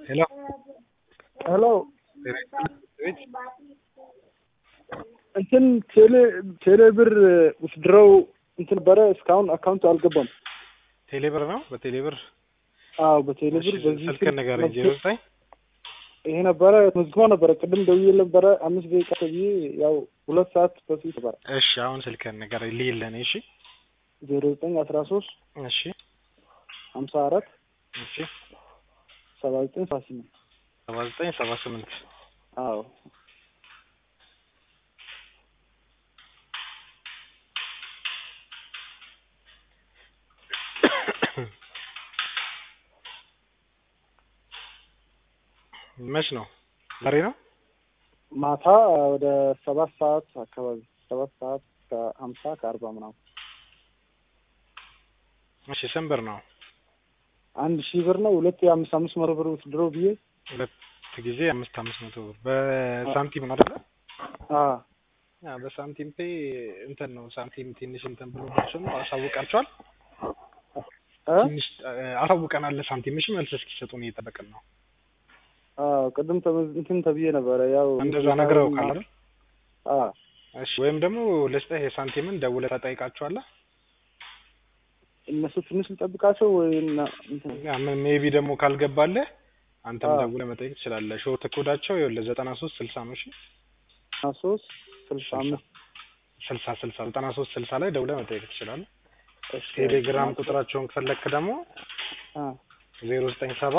ሄሎ ሄሎ ቤት እንትን ቴሌ ቴሌ ብር ውስድረው እንትን ነበረ እስካሁን አካውንቱ አልገባም። ቴሌ ብር ነው። በቴሌ ብር አዎ በቴሌ ብር በዚህ ስልክህን ንገረኝ። ዜሮ ዘጠኝ ይሄ ነበረ መዝግቦ ነበረ። ቅድም ደውዬ ነበረ አምስት ደቂቃ ተብዬ ያው ሁለት ሰዓት በፊት ነበረ። እሺ አሁን ስልክህን ንገረኝ ልይልህ እኔ። እሺ ዜሮ ዘጠኝ አስራ ሶስት እሺ ሀምሳ አራት እሺ ሰባ ዘጠኝ ሰባ ስምንት ሰባ ዘጠኝ ሰባ ስምንት አዎ መች ነው? ዛሬ ነው። ማታ ወደ ሰባት ሰዓት አካባቢ ሰባት ሰዓት ከሀምሳ ከአርባ ምናምን እሺ ስንት ብር ነው? አንድ ሺህ ብር ነው። ሁለት የአምስት አምስት መቶ ብር ውስድሮ ብዬ ሁለት ጊዜ አምስት አምስት መቶ ብር በሳንቲም ነው አይደለ? አዎ ያ በሳንቲም ፔ እንትን ነው። ሳንቲም ትንሽ እንትን ብሎባቸው ነው። አሳውቃቸዋል። እ ትንሽ አሳውቀናል። ሳንቲምሽ መልስ እስኪሰጡን እየጠበቅን ነው። አዎ ቅድም ተመዝ- እንትን ተብዬ ነበረ ያው እንደዛ ነግረው ካለ አይደል? አዎ እሺ ወይም ደግሞ ልስጥህ የሳንቲምን ደውለህ ተጠይቃቸዋለህ። እነሱ ትንሽ ልጠብቃቸው ወይ እና እንትን ያ ሜቢ ደግሞ ካልገባልህ አንተም አዎ። ደውለህ መጠየቅ ትችላለህ። ሾርት ኮዳቸው ይኸውልህ ዘጠና ሶስት ስልሳ ነው። እሺ ሀያ ሶስት ስልሳ አምስት ስልሳ ስልሳ ዘጠና ሶስት ስልሳ ላይ ደውለህ መጠየቅ ትችላለህ። እሺ። ቴሌግራም ቁጥራቸውን ከፈለክ ደግሞ አ ዜሮ ዘጠኝ ሰባ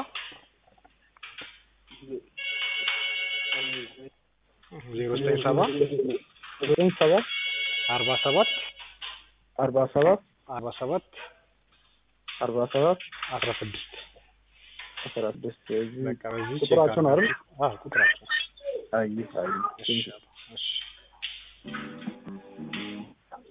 ዜሮ ዘጠኝ ሰባ ዘጠኝ ሰባት አርባ ሰባት አርባ ሰባት አርባ ሰባት አርባ ሰባት አስራ ስድስት አስራ ስድስት እዚህ በቃ በዚህ ቼክ ቁጥራቸው ነው አድርግ። አይደል? አዎ ቁጥራቸው አይ አይ እሺ እሺ